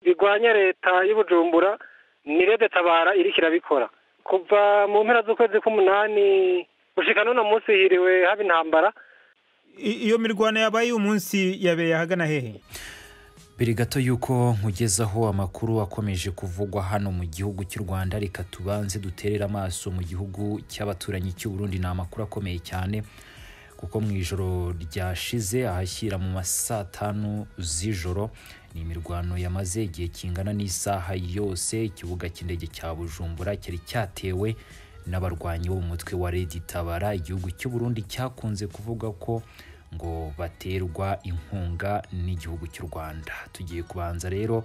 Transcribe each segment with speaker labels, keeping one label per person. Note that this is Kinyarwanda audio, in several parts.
Speaker 1: birwanya leta y'u Bujumbura ni rede tabara iriko irabikora kuva mu mpera z'ukwezi k'umunani gushika none munsi hiriwe haba intambara
Speaker 2: iyo mirwano yabaye uyu munsi yabereye ahagana hehe
Speaker 3: mbere gato y'uko nkugezaho amakuru akomeje kuvugwa hano mu gihugu cy'u rwanda reka tubanze duterere amaso mu gihugu cy'abaturanyi cy'u Burundi ni amakuru akomeye cyane kuko mu ijoro ryashize ahashyira mu ma saa tanu z'ijoro ni imirwano yamaze igihe kingana n'isaha yose ikibuga cy'indege cya bujumbura cyari cyatewe n'abarwanyi bo mu mutwe wa Redi Tabara igihugu cy'u Burundi cyakunze kuvuga ko ngo baterwa inkunga n'igihugu cy'u Rwanda tugiye kubanza rero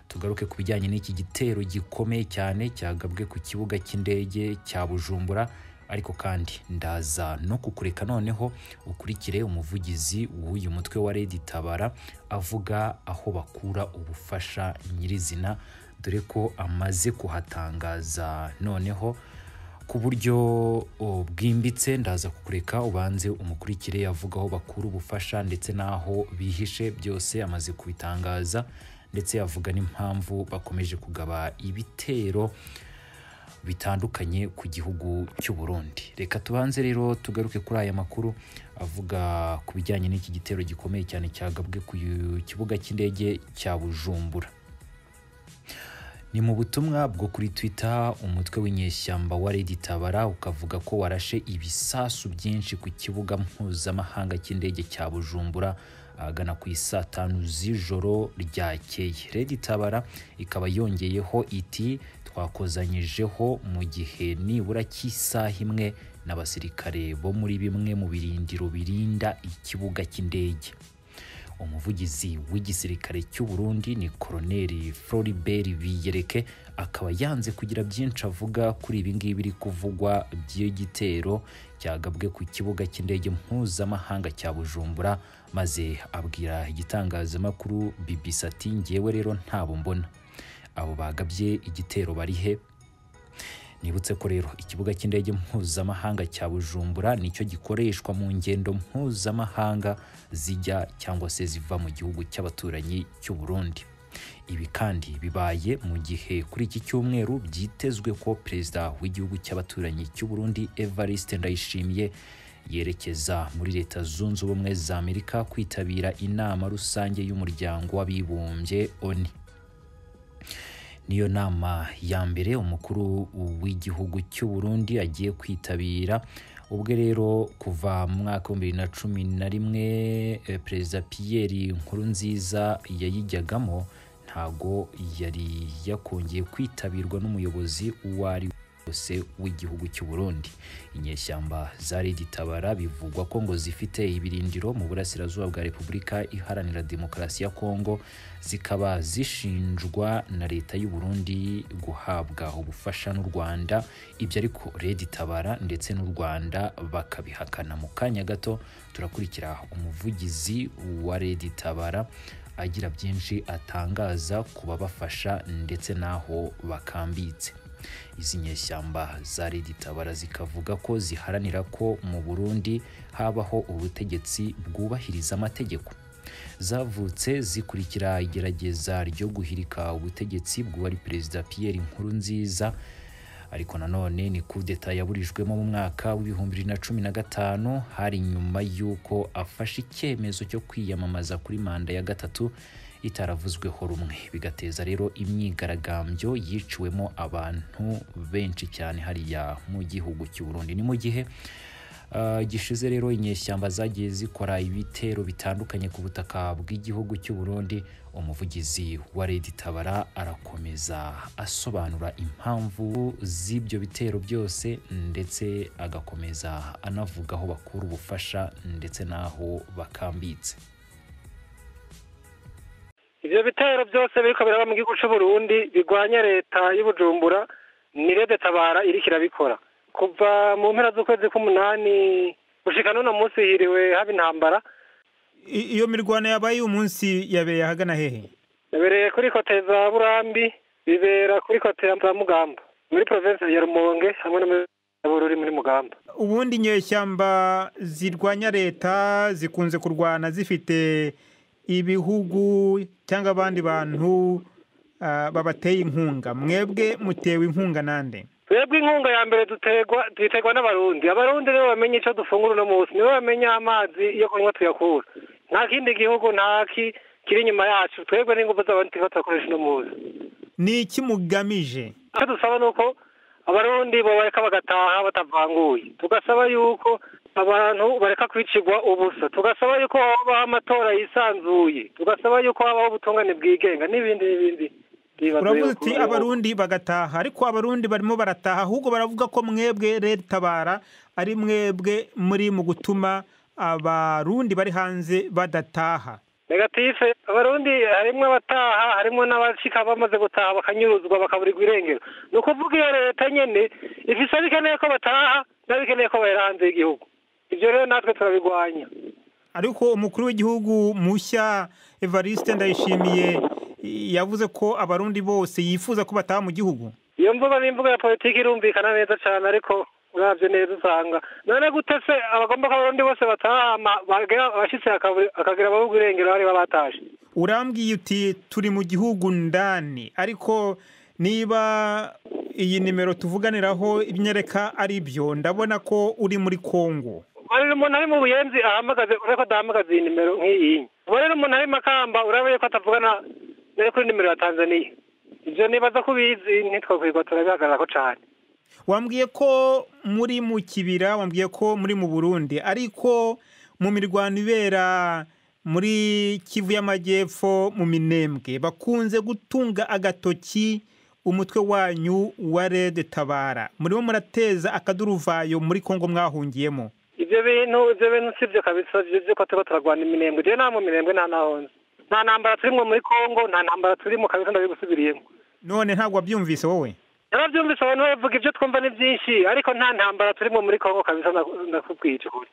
Speaker 3: tugaruke ku bijyanye n'iki gitero gikomeye cyane cyagabwe ku kibuga cy'indege cya Bujumbura ariko kandi ndaza no kukureka noneho ukurikire umuvugizi w'uyu mutwe wa Redi Tabara avuga aho bakura ubufasha nyirizina dore ko amaze kuhatangaza noneho ku buryo bwimbitse ndaza kukureka ubanze umukurikire avuga aho bakura ubufasha ndetse n'aho bihishe byose amaze kubitangaza ndetse avuga n'impamvu bakomeje kugaba ibitero bitandukanye ku gihugu cy'u Burundi reka tubanze rero tugaruke kuri aya makuru avuga ku bijyanye n'iki gitero gikomeye cyane cyagabwe ku kibuga cy'indege cya bujumbura ni mu butumwa bwo kuri twitter umutwe w'inyeshyamba wa Lady Tabara ukavuga ko warashe ibisasu byinshi ku kibuga mpuzamahanga cy'indege cya Bujumbura ahagana ku isaa tanu z'ijoro ryakeye Lady Tabara ikaba yongeyeho iti twakozanyijeho mu gihe nibura cy'isaha imwe n'abasirikare bo muri bimwe mu birindiro birinda ikibuga cy'indege umuvugizi w'igisirikare cy'u Burundi ni koroneri Floribert Biyereke akaba yanze kugira byinshi avuga kuri ibi ngibi biri kuvugwa by'igitero cyagabwe ku kibuga cy'indege mpuzamahanga cya Bujumbura maze abwira igitangazamakuru BBC ati ngewe rero ntabo mbona abo bagabye igitero bari he nibutse ko rero ikibuga cy'indege mpuzamahanga cya bujumbura nicyo gikoreshwa mu ngendo mpuzamahanga zijya cyangwa se ziva mu gihugu cy'abaturanyi cy'u Burundi ibi kandi bibaye mu gihe kuri iki cyumweru byitezwe ko perezida w'igihugu cy'abaturanyi cy'u Burundi Evariste Ndayishimiye yerekeza muri leta zunze ubumwe za Amerika kwitabira inama rusange y'umuryango w'abibumbye ONU niyo nama ya mbere umukuru w'igihugu cy'u Burundi agiye kwitabira ubwe rero kuva mu mwaka wa bibiri na cumi na rimwe perezida Pierre Nkurunziza yayijyagamo ntago yari yakongeye kwitabirwa n'umuyobozi uwo ari wose w'igihugu cy'u Burundi inyeshyamba zari ditabara bivugwa ko ngo zifite ibirindiro mu burasirazuba bwa Repubulika Iharanira Demokarasi ya Kongo zikaba zishinjwa na leta y'u Burundi guhabwa ubufasha n'u Rwanda ibyo ariko Redi Tabara ndetse n'u Rwanda bakabihakana mu kanya gato turakurikira umuvugizi wa Redi Tabara agira byinshi atangaza ku babafasha ndetse n'aho bakambitse izi nyeshyamba zari ditabara zikavuga ko ziharanira ko mu Burundi habaho ubutegetsi bwubahiriza amategeko zavutse zikurikira igerageza ryo guhirika ubutegetsi bw'uwari perezida Pierre Nkurunziza ariko nanone ni kudeta yaburijwemo mu mwaka w'ibihumbi bibiri na cumi na gatanu hari nyuma y'uko afashe icyemezo cyo kwiyamamaza kuri manda ya gatatu itaravuzweho rumwe bigateza rero imyigaragambyo yiciwemo abantu benshi cyane hariya mu gihugu cy'u Burundi ni mu gihe gishize rero inyeshyamba zagiye zikora ibitero bitandukanye ku butaka bw'igihugu cy'u Burundi umuvugizi wa Lady Tabara arakomeza asobanura impamvu z'ibyo bitero byose ndetse agakomeza anavuga aho bakura ubufasha ndetse n'aho bakambitse
Speaker 1: ivyo bitero byose biriko biraba mu gihugu c'uburundi bigwanya leta y'ubujumbura ni rede tabara iriko irabikora kuva mu mpera z'ukwezi k'umunani gushika none munsi hiriwe haba intambara
Speaker 2: iyo mirwano yabaye uyu munsi yabereye ahagana hehe
Speaker 1: yabereye kuri kote za burambi bibera kuri kote za mugamba muri provinsi ya rumonge hamwe na bururi muri mugamba
Speaker 2: ubundi inyeshyamba zirwanya leta zikunze kurwana zifite ibihugu cyangwa abandi bantu ah, babateye inkunga mwebwe mutewe inkunga nande
Speaker 1: twebwe inkunga ya mbere duterwa duterwa n'abarundi abarundi nibo bamenya icyo dufungura uno munsi nibo bamenya amazi iyo kunywa tuyakura nta kindi gihugu nta ki kiri inyuma yacu twebwe n'ingufu z'abantu tuba turakoresha uno munsi
Speaker 2: ni iki mugamije
Speaker 1: icyo dusaba ni uko abarundi bareka bagataha batavanguye tugasaba yuko abantu bareka kwicirwa ubusa tugasaba yuko habaho amatora yisanzuye tugasaba yuko habaho ubutungane bwigenga n'ibindi n'ibindi
Speaker 2: uravuze uti abarundi bagataha ariko abarundi barimo barataha ahubwo baravuga ko mwebwe leta itabara ari mwebwe muri mu gutuma abarundi bari hanze badataha
Speaker 1: negatife abarundi harimwo abataha harimwo n'abashika bamaze gutaha bakanyuruzwa bakaburirwa irengero ni ukuvuga iyo leta nyene ifise abikeneye ko bataha n'abikeneye ko bahera hanze y'igihugu ivyo rero natwe turabigwanya
Speaker 2: ariko umukuru w'igihugu mushya evariste ndayishimiye i- yavuze ko abarundi bose yifuza ko bataha mu gihugu
Speaker 1: iyo mvuga ni imvuga ya politiki irumvikana neza cane ariko uravye neza usanga none gute se abagomba ko abarundi bose bataha ama- bagera abashitse akabu- akagira ababuga irengero bari babatashe
Speaker 2: urambwiye uti turi mu gihugu ndani ariko niba iyi nimero tuvuganiraho imyereka ari byo ndabona ko uri muri kongo
Speaker 1: ubu umuntu ari mu buyenzi ahamagaze urabona ko adahamagaza iyi nimero nk'iyi ubu rero umuntu ari makamba urabona ko atavugana nari kuri nimero ya tanzaniya ibyo nibaza ko ubizi ntitwakwirwa turabihagararako cyane
Speaker 2: wambwiye ko muri mu kibira wambwiye ko muri mu burundi ariko mu mirwano ibera muri kivu y'amajyepfo mu minembwe bakunze gutunga agatoki umutwe wanyu wa rede tabara murimo murateza akaduruvayo muri kongo mwahungiyemo
Speaker 1: ibyo bintu ibyo bintu si byo kabisa ibyo by'uko tuba turarwana iminembwe rero nta mu minembwe nta nahonze nta ntambara turimo muri kongo nta ntambara turimo kabisa ndabigusubiriyemo
Speaker 2: none ntabwo wabyumvise wowe
Speaker 1: yarabyumvise abantu bavuga ibyo twumva ni byinshi ariko nta ntambara turimo muri kongo kabisa ndaku- ndakubwiye icyo ukuri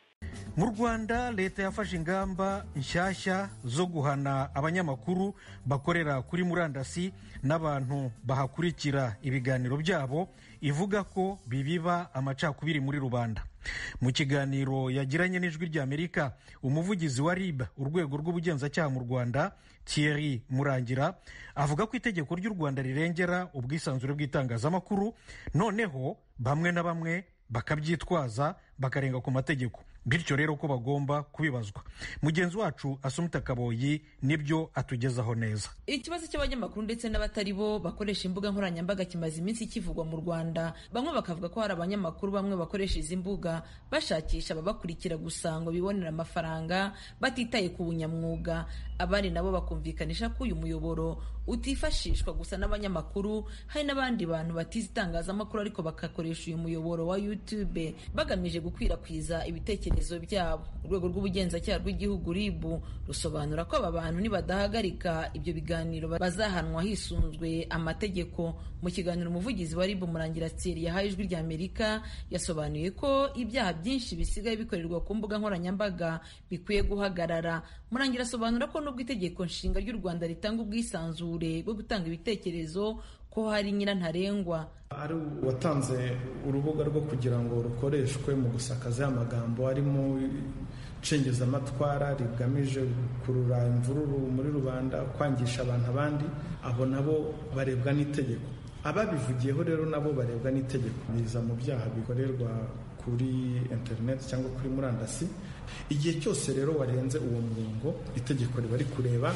Speaker 4: mu rwanda leta yafashe ingamba nshyashya zo guhana abanyamakuru bakorera kuri murandasi n'abantu bahakurikira ibiganiro byabo ivuga ko bibiba amacakubiri muri rubanda mu kiganiro yagiranye n'ijwi ry'amerika umuvugizi wa rib urwego rw'ubugenzacyaha mu rwanda thierry murangira avuga ko itegeko ry'u rwanda rirengera ubwisanzure bw'itangazamakuru noneho bamwe na bamwe bakabyitwaza bakarenga ku mategeko bityo rero ko bagomba kubibazwa mugenzi wacu asumita kaboyi nibyo atugezaho neza
Speaker 5: ikibazo cy'abanyamakuru ndetse n'abatari bo bakoresha imbuga nkoranyambaga kimaze iminsi kivugwa mu rwanda bamwe bakavuga ko hari abanyamakuru bamwe bakoresha izi mbuga bashakisha ababakurikira gusa ngo bibonere amafaranga batitaye ku bunyamwuga abandi nabo bakumvikanisha ko uyu muyoboro utifashishwa gusa n'abanyamakuru hari n'abandi bantu batize itangazamakuru ariko bagakoresha uyu muyoboro wa youtube bagamije gukwirakwiza ibitekerezo byabo urwego rw'ubugenzacyaha rw'igihugu rib rusobanura ko aba bantu nibadahagarika ibyo biganiro bazahanwa hisunzwe amategeko mu kiganiro umuvugizi wa rib murangira tseri yahaye ijwi rya amerika yasobanuye ko ibyaha byinshi bisigaye bikorerwa ku mbuga nkoranyambaga bikwiye guhagarara murangira asobanura ko nubwo itegeko nshinga ry'u rwanda ritanga ubwisanzure bwo gutanga ibitekerezo ko hari nyirantarengwa
Speaker 6: ari uwatanze urubuga rwo kugira ngo rukoreshwe mu gusakaza ya magambo arimo nshingizamatwara rigamije gukurura imvururu muri rubanda kwangisha abantu abandi abo nabo barebwa n'itegeko ababivugiyeho rero nabo barebwa n'itegeko biza mu byaha bikorerwa kuri interineti cyangwa kuri murandasi igihe cyose rero warenze uwo murongo itegeko riba rikureba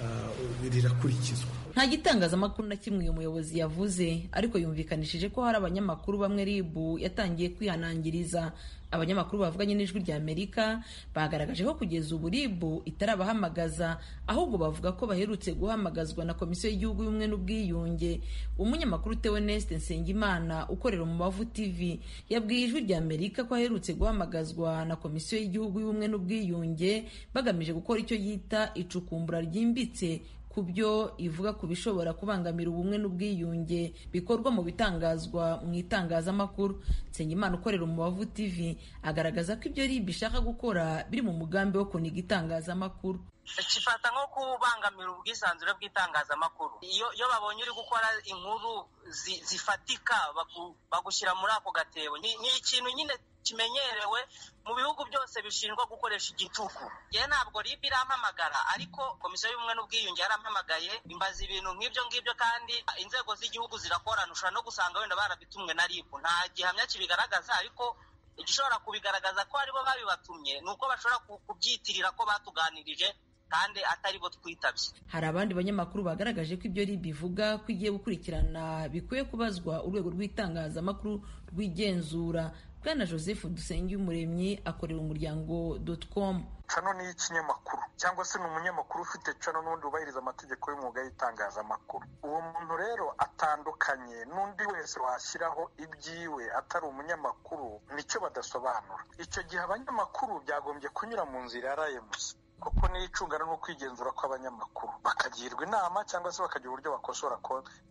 Speaker 6: ah, rirakurikizwa
Speaker 5: nta gitangazamakuru na kimwe uyu muyobozi yavuze ariko yumvikanishije ko hari abanyamakuru bamwe ribu yatangiye kwihanangiriza abanyamakuru bavuganye n'ijwi rya amerika bagaragaje ko kugeza ubu ribu itarabahamagaza ahubwo bavuga ko baherutse guhamagazwa na komisiyo y'igihugu y'ubumwe n'ubwiyunge umunyamakuru teweneste nsengimana ukorera umubavu tv yabwiye ijwi rya amerika ko aherutse guhamagazwa na komisiyo y'igihugu y'ubumwe n'ubwiyunge bagamije gukora icyo yita icukumbura ryimbitse ku byo ivuga ku bishobora kubangamira ubumwe n'ubwiyunge bikorwa mu bitangazwa mu itangazamakuru nsengimana ukorera umubavu tv agaragaza ko ibyo rib ishaka gukora biri mu mugambi wo kuniga itangazamakuru
Speaker 7: kifata nko kubangamira ubwisanzure bw'itangazamakuru iyo iyo babonye uri gukora inkuru zi- zifatika baku- bagushyira muri ako gatebo ni ni ikintu nyine kimenyerewe mu bihugu byose bishinjwa gukoresha igitugu yewe ntabwo ribi irampamagara ariko komisiyo y'ubumwe n'ubwiyunge yarampamagaye imbaza ibintu nk'ibyo ngibyo kandi inzego z'igihugu zirakorana ushobora no gusanga wenda barabitumwe na ribu nta gihamya kibigaragaza ariko igishobora kubigaragaza ko aribo babibatumye ni uko bashobora kubyitirira ko batuganirije kandi atari bo twitabye
Speaker 5: hari abandi banyamakuru bagaragaje ko ibyo ribi ivuga ko igiye gukurikirana bikwiye kubazwa urwego rw'itangazamakuru rw'igenzura bwana joseph dusengiyumuremyi akorera umuryango com
Speaker 8: cano ni ikinyamakuru cyangwa se ni umunyamakuru ufite cano n'undi wubahiriza amategeko y'umwuga y'itangazamakuru uwo muntu rero atandukanye n'undi wese washyiraho ibyiwe atari umunyamakuru nicyo badasobanura icyo gihe abanyamakuru byagombye kunyura mu nzira ya rayemusi kuko niyo icungana no kwigenzura kw'abanyamakuru bakagirwa inama cyangwa se bakagira uburyo bakosora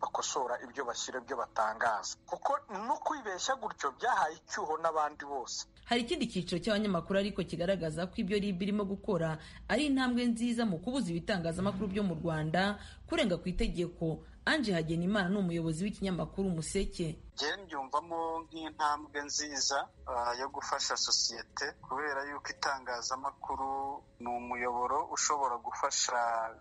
Speaker 8: bakosora ibyo bashyira ibyo batangaza kuko no kwibeshya gutyo byahaye icyuho n'abandi bose
Speaker 5: hari ikindi cyiciro cy'abanyamakuru ariko kigaragaza ko ibyo ribi irimo gukora ari intambwe nziza mu kubuza ibitangazamakuru byo mu rwanda kurenga ku itegeko anje hagenimana ni umuyobozi w'ikinyamakuru umuseke
Speaker 9: njyewe mbyumvamo nk'intambwe nziza yo gufasha sosiyete kubera yuko itangazamakuru ni umuyoboro ushobora gufasha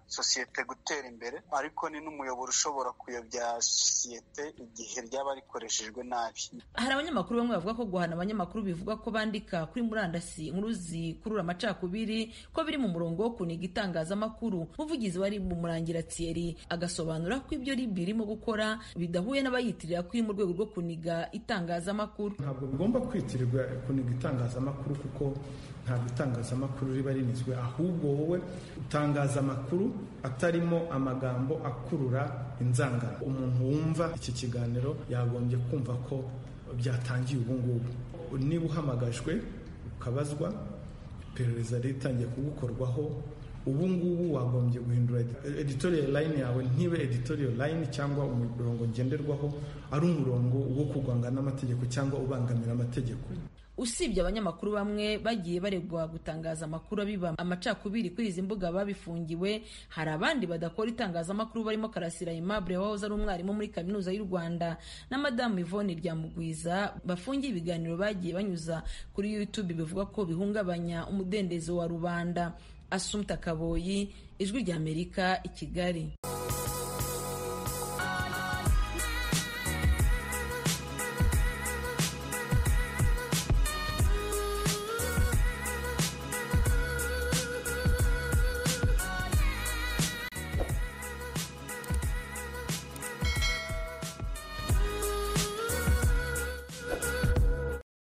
Speaker 9: sosiyete gutera imbere ariko ni n'umuyoboro ushobora kuyobya sosiyete igihe ryaba rikoreshejwe nabi
Speaker 5: hari abanyamakuru bamwe bavuga ko guhana abanyamakuru bivuga ko bandika kuri murandasi inkuru zikurura amacakubiri ko biri mu murongo wo kuniga itangazamakuru umuvugizi wari mu murangira thierry agasobanura ko ibyo ribi irimo gukora bidahuye n'abayitirira kuri mu rwego rwo kuniga itangazamakuru
Speaker 6: ntabwo bigomba kwitirirwa kuniga itangazamakuru kuko ntabwo itangazamakuru riba rinizwe ahubwo wowe utangaza amakuru atarimo amagambo akurura inzangano umuntu wumva iki kiganiro yagombye kumva ko byatangiye ubu ngubu niba uhamagajwe ukabazwa iperereza ritangiye kugukorwaho ubu ngubu wagombye guhindura editorial line yawe ntibe editorial line cyangwa umurongo ngenderwaho ari umurongo wo kurwanga n'amategeko cyangwa ubangamira amategeko
Speaker 5: usibye abanyamakuru bamwe bagiye baregwa gutangaza amakuru abiba amacakubiri kuri izi mbuga babifungiwe hari abandi badakora itangazamakuru barimo karasira aimable wahoze ari umwarimu muri kaminuza y'u rwanda na madamu yvonne ryamugwiza bafungiye ibiganiro bagiye banyuza kuri youtube bivuga ko bihungabanya umudendezo wa rubanda asumta kaboyi ijwi ry'amerika i kigali